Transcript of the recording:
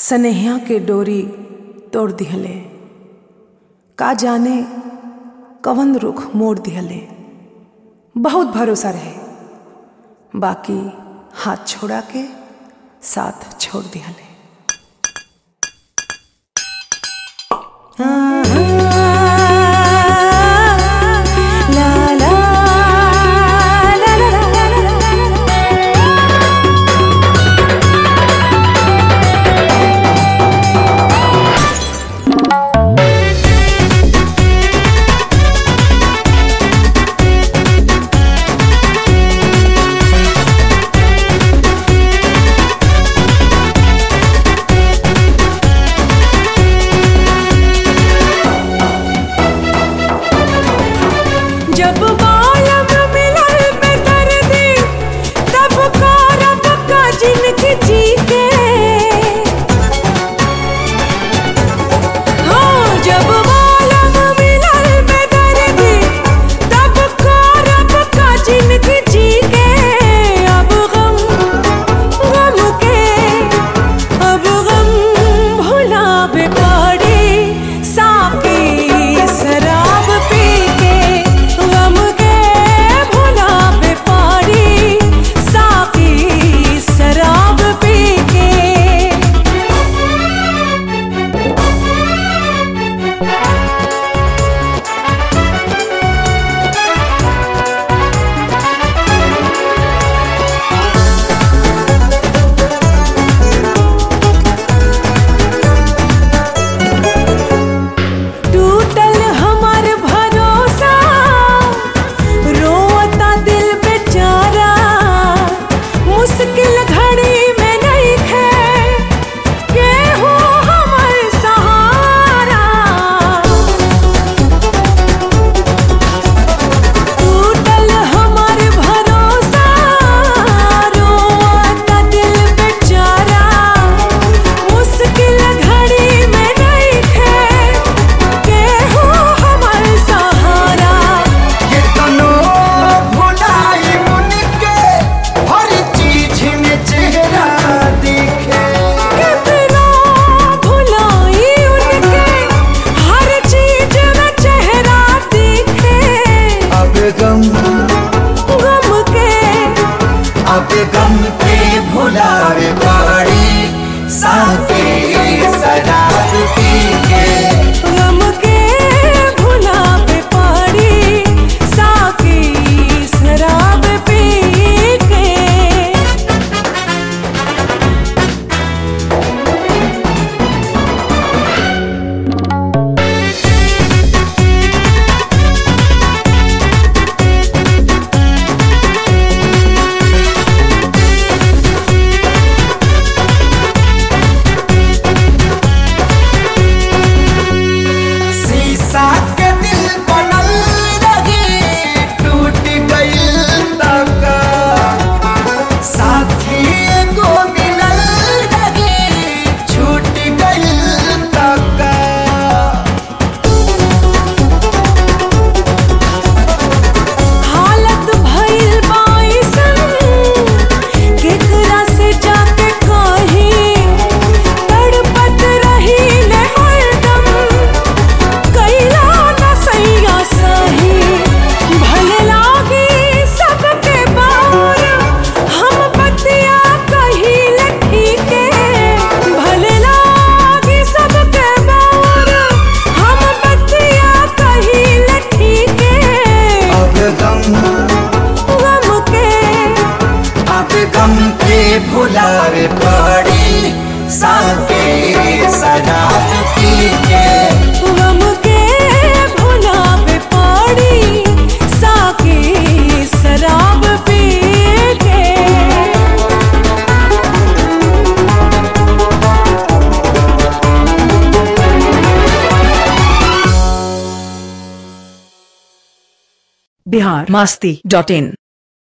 सनेहिया के डोरी तोड़ दिहले का जाने कवन रुख मोड़ दिहले बहुत भरोसा रहे बाकी हाथ छोड़ा के साथ छोड़ दिहले ला ला ला ला ला ला जब बालम मिलल में दर्दी तब करब का जिनकी जी के हाँ जब बालम मिलल में दर्दी तब करब का जिनकी जी के अब गम गम के अब गम भुलावे पड़ी साकी शराब पी के गम के भुलावे पड़ी साकी शराब पी के टूटल हमार भरोसा रोता दिल बेचारा मुश्किल घड़ी में नहीं खे केहू हमर सहारा टूटल हमार भरोसा रोता दिल बेचारा मुश्किल घड़ी में नहीं खे केहू हमर सहारा कितनो भुलाई मुनके हर चीज में चेहरा दिखे कितना भुलाई उनके हर चीज में चेहरा दिखे अब गम गम के अब गम के भुलावे पड़ी साथे शराब पी के गम के भुलावे पड़ी साकी शराब पी के शीशा के दिल बनल रही टूट गइल तक साथी एगो मिलल रही छूट गइल तक हालत भइल बाइसन केकरा से जाके कही तड़पत रही ले हरदम कैला न सैया सही भले लागी सबके बार हम बतिया कही लठी के भले लागी सबके बार हम बतिया कही लठी के अब गम गम के अब गम के भुलावे पड़ी साथे शराब पी के गम के भुलावे पड़ी साकी शराब पी के बिहार मास्ती डॉट इन